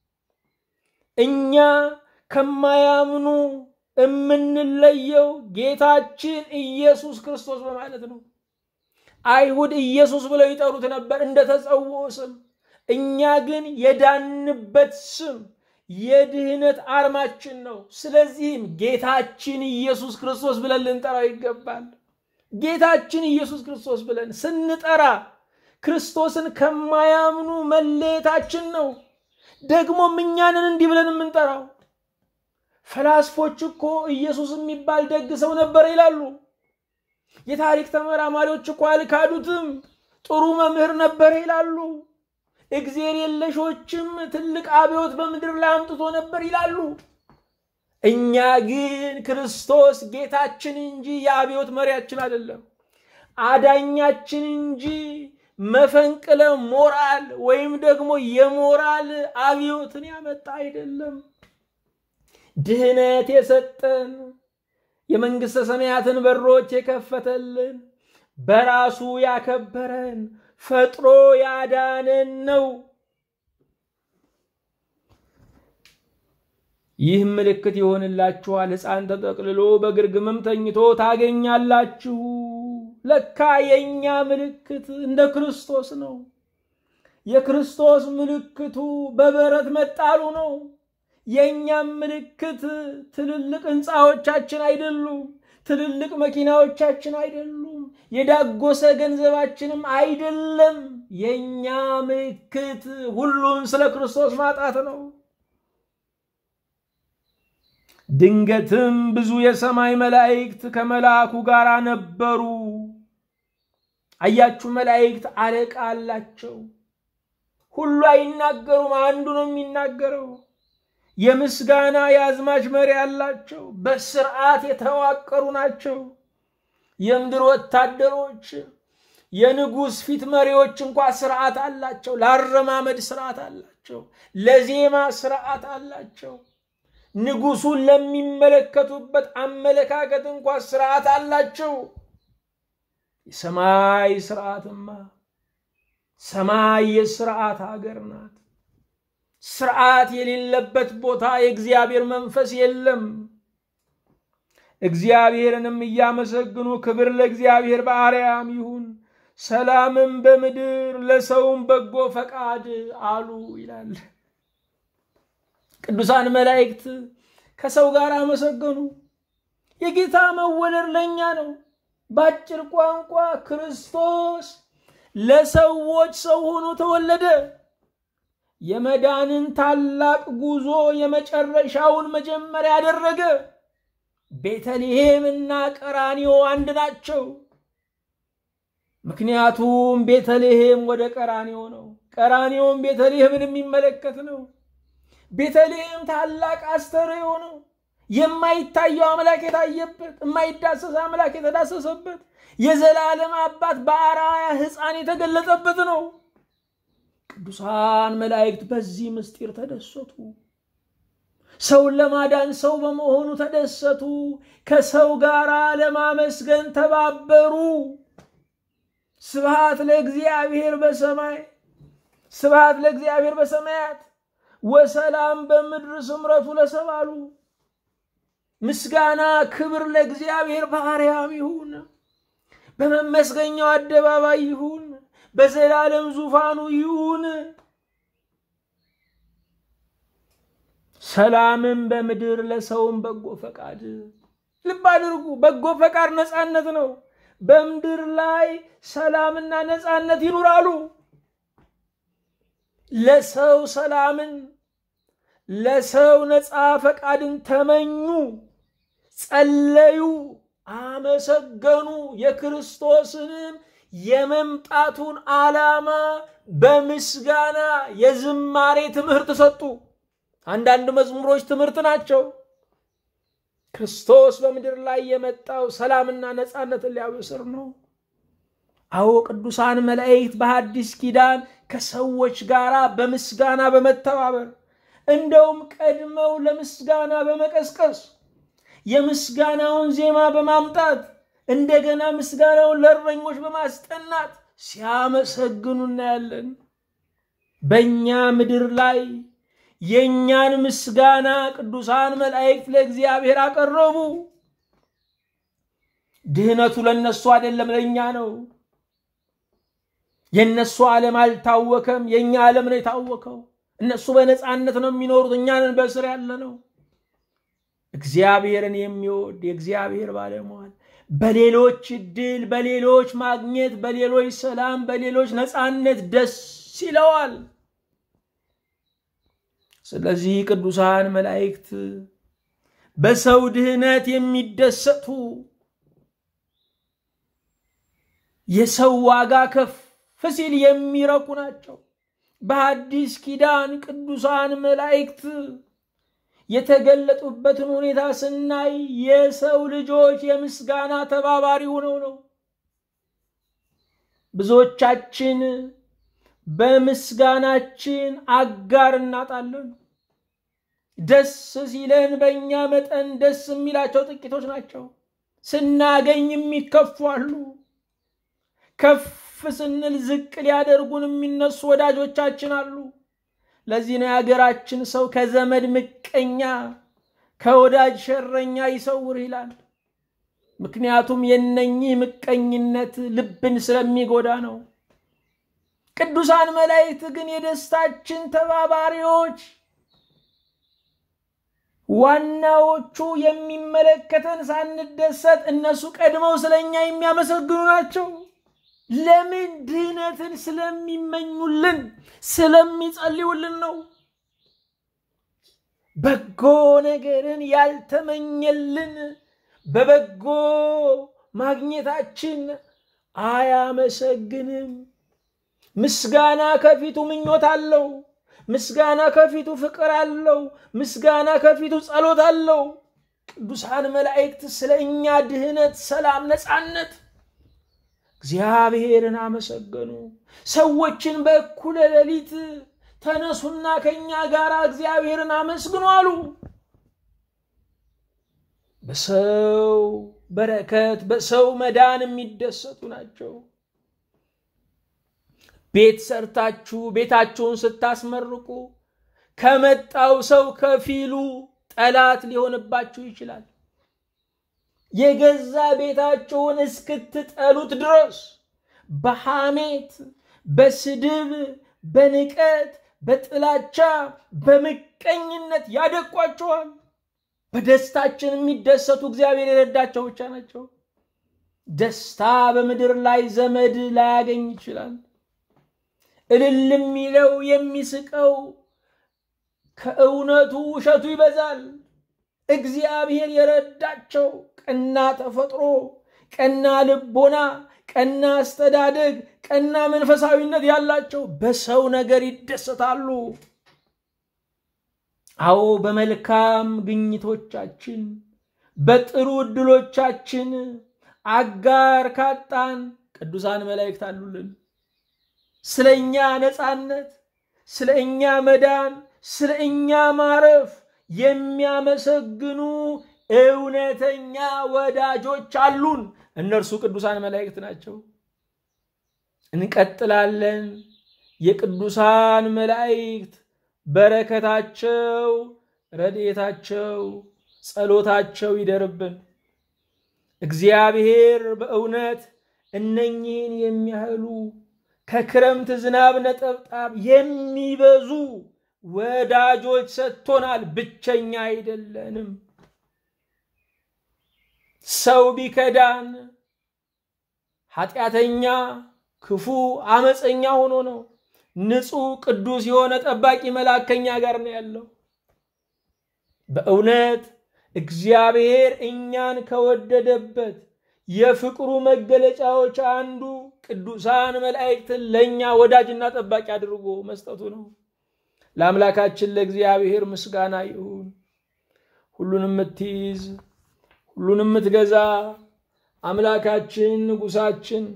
እኛ ከማያምኑ የምንለየው ጌታችን ኢየሱስ ክርስቶስ በማለት ነው። አይሁድ ኢየሱስ ብለው ይጠሩት ነበር እንደ ተጸውዖ ስም። እኛ ግን የዳንበት ስም የድህነት አርማችን ነው። ስለዚህም ጌታችን ኢየሱስ ክርስቶስ ብለን ልንጠራው ይገባል። ጌታችን ኢየሱስ ክርስቶስ ብለን ስንጠራ ክርስቶስን ከማያምኑ መለየታችን ነው። ደግሞም እኛንን እንዲህ ብለን የምንጠራው ፈላስፎች እኮ ኢየሱስ የሚባል ደግ ሰው ነበር ይላሉ። የታሪክ ተመራማሪዎች እኮ አልካዱትም፣ ጥሩ መምህር ነበር ይላሉ። እግዜር የለሾችም ትልቅ አብዮት በምድር ላይ አምጥቶ ነበር ይላሉ። እኛ ግን ክርስቶስ ጌታችን እንጂ የአብዮት መሪያችን አይደለም፣ አዳኛችን እንጂ መፈንቅለ ሞራል ወይም ደግሞ የሞራል አብዮትን ያመጣ አይደለም። ድህነት የሰጠን የመንግሥተ ሰማያትን በሮች የከፈተልን በራሱ ያከበረን ፈጥሮ ያዳነን ነው። ይህ ምልክት ይሆንላችኋል፣ ሕፃን ተጠቅልሎ በግርግምም ተኝቶ ታገኛላችሁ። ለካ የእኛ ምልክት እንደ ክርስቶስ ነው። የክርስቶስ ምልክቱ በበረት መጣሉ ነው። የእኛም ምልክት ትልልቅ ሕንፃዎቻችን አይደሉም። ትልልቅ መኪናዎቻችን አይደሉም። የዳጎሰ ገንዘባችንም አይደለም። የእኛ ምልክት ሁሉን ስለ ክርስቶስ ማጣት ነው። ድንገትም ብዙ የሰማይ መላእክት ከመልአኩ ጋር ነበሩ። አያችሁ፣ መላእክት አለቃ አላቸው። ሁሉ አይናገሩም፣ አንዱ ነው የሚናገረው። የምስጋና የአዝማች መሪ አላቸው። በስርዓት የተዋቀሩ ናቸው። የምድር ወታደሮች፣ የንጉሥ ፊት መሪዎች እንኳ ስርዓት አላቸው። ለአረማመድ ስርዓት አላቸው። ለዜማ ስርዓት አላቸው። ንጉሱን ለሚመለከቱበት አመለካከት እንኳ ስርዓት አላቸው። የሰማይ ስርዓትማ ሰማይ የስርዓት ሀገር ናት። ስርዓት የሌለበት ቦታ የእግዚአብሔር መንፈስ የለም። እግዚአብሔርንም እያመሰግኑ ክብር ለእግዚአብሔር በአርያም ይሁን፣ ሰላምም በምድር ለሰውም በጎ ፈቃድ አሉ ይላል። ቅዱሳን መላእክት ከሰው ጋር አመሰገኑ። የጌታ መወለድ ለእኛ ነው። በአጭር ቋንቋ ክርስቶስ ለሰዎች ሰው ሆኖ ተወለደ። የመዳንን ታላቅ ጉዞ የመጨረሻውን መጀመሪያ ያደረገ። ቤተልሔም እና ቀራኒዮ አንድ ናቸው። ምክንያቱም ቤተልሔም ወደ ቀራኒዮ ነው፣ ቀራኒዮም ቤተልሔምን የሚመለከት ነው። ቤተልሔም ታላቅ አስተርእዮ ነው። የማይታየው አምላክ የታየበት፣ የማይዳሰስ አምላክ የተዳሰሰበት፣ የዘላለም አባት በአርአያ ሕፃን የተገለጠበት ነው። ቅዱሳን መላእክት በዚህ ምስጢር ተደሰቱ። ሰውን ለማዳን ሰው በመሆኑ ተደሰቱ። ከሰው ጋር ለማመስገን ተባበሩ። ስብሃት ለእግዚአብሔር በሰማይ ስብሃት ለእግዚአብሔር በሰማያት ወሰላም በምድር ስምረቱ ለሰባሉ ምስጋና ክብር ለእግዚአብሔር በአርያም ይሁን፣ በመመስገኛው አደባባይ ይሁን፣ በዘላለም ዙፋኑ ይሁን። ሰላምም በምድር ለሰውም በጎ ፈቃድ። ልብ አድርጉ፣ በጎ ፈቃድ ነፃነት ነው። በምድር ላይ ሰላምና ነፃነት ይኑራሉ። ለሰው ሰላምን ለሰው ነፃ ፈቃድን ተመኙ፣ ጸለዩ፣ አመሰገኑ። የክርስቶስንም የመምጣቱን ዓላማ በምስጋና የዝማሬ ትምህርት ሰጡ። አንዳንድ መዝሙሮች ትምህርት ናቸው። ክርስቶስ በምድር ላይ የመጣው ሰላምና ነፃነትን ሊያበስር ነው። አዎ ቅዱሳን መላእክት በሐዲስ ኪዳን ከሰዎች ጋር በምስጋና በመተባበር እንደውም ቀድመው ለምስጋና በመቀስቀስ የምስጋናውን ዜማ በማምጣት እንደገና ምስጋናውን ለእረኞች በማስጠናት ሲያመሰግኑ እናያለን። በእኛ ምድር ላይ የእኛን ምስጋና ቅዱሳን መላእክት ለእግዚአብሔር አቀረቡ። ድህነቱ ለነሱ አይደለም፣ ለእኛ ነው። የእነሱ ዓለም አልታወከም፣ የእኛ ዓለም ነው የታወከው። እነሱ በነፃነት ነው የሚኖሩት፣ እኛንን በስር ያለ ነው። እግዚአብሔርን የሚወድ የእግዚአብሔር ባለሟል በሌሎች እድል፣ በሌሎች ማግኘት፣ በሌሎች ሰላም፣ በሌሎች ነፃነት ደስ ይለዋል። ስለዚህ ቅዱሳን መላእክት በሰው ድህነት የሚደሰቱ የሰው ዋጋ ከፍ ሲል የሚረኩ ናቸው። በሐዲስ ኪዳን ቅዱሳን መላእክት የተገለጡበትን ሁኔታ ስናይ የሰው ልጆች የምስጋና ተባባሪ ሆነው ነው። ብዙዎቻችን በምስጋናችን አጋር እናጣለን። ደስ ሲለን በእኛ መጠን ደስ የሚላቸው ጥቂቶች ናቸው። ስናገኝ የሚከፉ አሉ። ከፍ ስንል ዝቅ ሊያደርጉን የሚነሱ ወዳጆቻችን አሉ። ለዚህ ነው የሀገራችን ሰው ከዘመድ ምቀኛ ከወዳጅ ሸረኛ ይሰውር ይላል። ምክንያቱም የነኚህ ምቀኝነት ልብን ስለሚጎዳ ነው። ቅዱሳን መላእክት ግን የደስታችን ተባባሪዎች፣ ዋናዎቹ የሚመለከተን ሳንደሰት እነሱ ቀድመው ስለኛ የሚያመሰግኑ ናቸው። ለምን? ድህነትን ስለሚመኙልን ስለሚጸልዩልን ነው። በጎ ነገርን ያልተመኘልን በበጎ ማግኘታችን አያመሰግንም። ምስጋና ከፊቱ ምኞት አለው። ምስጋና ከፊቱ ፍቅር አለው። ምስጋና ከፊቱ ጸሎት አለው። ቅዱሳን መላእክት ስለ እኛ ድህነት፣ ሰላም፣ ነፃነት እግዚአብሔርን አመሰገኑ። ሰዎችን በእኩለ ሌሊት ተነሱና ከእኛ ጋር እግዚአብሔርን አመስግኑ አሉ። በሰው በረከት በሰው መዳን የሚደሰቱ ናቸው። ቤት ሰርታችሁ ቤታችሁን ስታስመርቁ ከመጣው ሰው ከፊሉ ጠላት ሊሆንባችሁ ይችላል። የገዛ ቤታችሁን እስክትጠሉት ድረስ በሐሜት፣ በስድብ፣ በንቀት፣ በጥላቻ፣ በምቀኝነት ያደቋቸዋል። በደስታችን የሚደሰቱ እግዚአብሔር የረዳቸው ብቻ ናቸው። ደስታ በምድር ላይ ዘመድ ላያገኝ ይችላል። እልል የሚለው የሚስቀው ከእውነቱ ውሸቱ ይበዛል። እግዚአብሔር የረዳቸው ቀና ተፈጥሮ፣ ቀና ልቦና፣ ቀና አስተዳደግ፣ ቀና መንፈሳዊነት ያላቸው በሰው ነገር ይደሰታሉ። አዎ በመልካም ግኝቶቻችን በጥሩ ዕድሎቻችን አጋር ካጣን ቅዱሳን መላእክት አሉልን። ስለ እኛ ነፃነት፣ ስለ እኛ መዳን፣ ስለ እኛ ማረፍ የሚያመሰግኑ እውነተኛ ወዳጆች አሉን። እነርሱ ቅዱሳን መላእክት ናቸው። እንቀጥላለን። የቅዱሳን መላእክት በረከታቸው፣ ረድኤታቸው፣ ጸሎታቸው ይደርብን። እግዚአብሔር በእውነት እነኚህን የሚያህሉ ከክረምት ዝናብ ነጠብጣብ የሚበዙ ወዳጆች ሰጥቶናል። ብቸኛ አይደለንም። ሰው ቢከዳን ኃጢአተኛ፣ ክፉ፣ አመፀኛ ሆኖ ነው። ንጹሕ ቅዱስ የሆነ ጠባቂ መልአክ ከኛ ጋር ነው ያለው። በእውነት እግዚአብሔር እኛን ከወደደበት የፍቅሩ መገለጫዎች አንዱ ቅዱሳን መላእክትን ለእኛ ወዳጅና ጠባቂ አድርጎ መስጠቱ ነው። ለአምላካችን ለእግዚአብሔር ምስጋና ይሁን። ሁሉን የምትይዝ ሁሉን የምትገዛ አምላካችን ንጉሳችን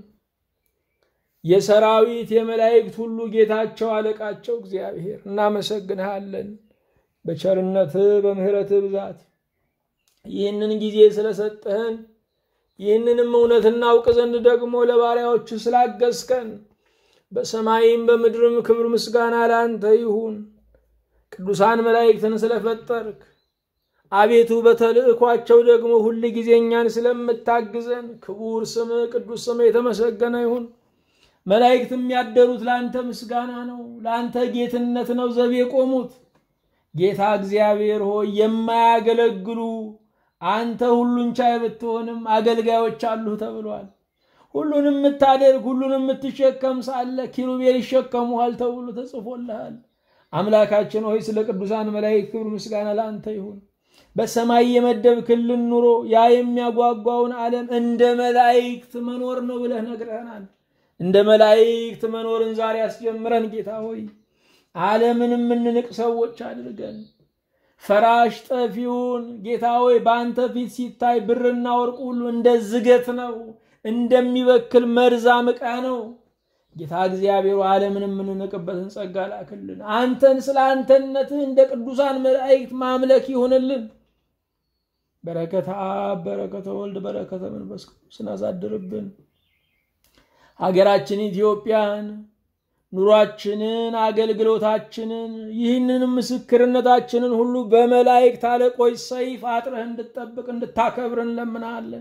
የሰራዊት የመላእክት ሁሉ ጌታቸው አለቃቸው እግዚአብሔር እናመሰግንሃለን። በቸርነትህ በምሕረትህ ብዛት ይህንን ጊዜ ስለሰጠህን ይህንንም እውነት እናውቅ ዘንድ ደግሞ ለባሪያዎች ስላገዝከን በሰማይም በምድርም ክብር ምስጋና ለአንተ ይሁን። ቅዱሳን መላእክትን ስለፈጠርክ አቤቱ በተልእኳቸው ደግሞ ሁል ጊዜ እኛን ስለምታግዘን ክቡር ስምህ ቅዱስ ስምህ የተመሰገነ ይሁን። መላእክት የሚያደሩት ለአንተ ምስጋና ነው፣ ለአንተ ጌትነት ነው ዘብ የቆሙት። ጌታ እግዚአብሔር ሆይ የማያገለግሉ አንተ ሁሉን ቻይ ብትሆንም አገልጋዮች አሉህ ተብሏል። ሁሉን የምታደርግ ሁሉን የምትሸከም ሳለ ኪሩቤል ይሸከሙሃል ተብሎ ተጽፎልሃል። አምላካችን ሆይ ስለ ቅዱሳን መላእክት ክብር ምስጋና ለአንተ ይሁን። በሰማይ የመደብክልን ኑሮ ያ የሚያጓጓውን ዓለም እንደ መላእክት መኖር ነው ብለህ ነግረህናል። እንደ መላእክት መኖርን ዛሬ አስጀምረን ጌታ ሆይ ዓለምን የምንንቅ ሰዎች አድርገን ፈራሽ ጠፊውን ጌታ ሆይ በአንተ ፊት ሲታይ ብርና ወርቅ ሁሉ እንደ ዝገት ነው፣ እንደሚበክል መርዛም ዕቃ ነው። ጌታ እግዚአብሔር ዓለምን የምንንቅበትን ጸጋ ላክልን። አንተን ስለ አንተነትህ እንደ ቅዱሳን መላእክት ማምለክ ይሆንልን። በረከተ አብ፣ በረከተ ወልድ፣ በረከተ መንፈስ ቅዱስን አሳድርብን። ሀገራችን ኢትዮጵያን ኑሯችንን፣ አገልግሎታችንን፣ ይህንን ምስክርነታችንን ሁሉ በመላእክት አለቆች ሰይፍ አጥረህ እንድጠብቅ እንድታከብር እንለምናለን።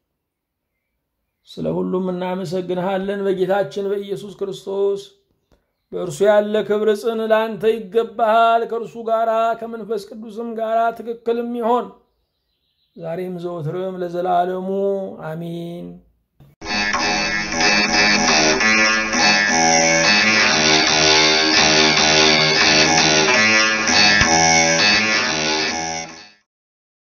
ስለ ሁሉም እናመሰግንሃለን። በጌታችን በኢየሱስ ክርስቶስ በእርሱ ያለ ክብር ጽን ለአንተ ይገባሃል። ከእርሱ ጋራ ከመንፈስ ቅዱስም ጋራ ትክክልም ይሆን ዛሬም ዘወትርም ለዘላለሙ አሚን።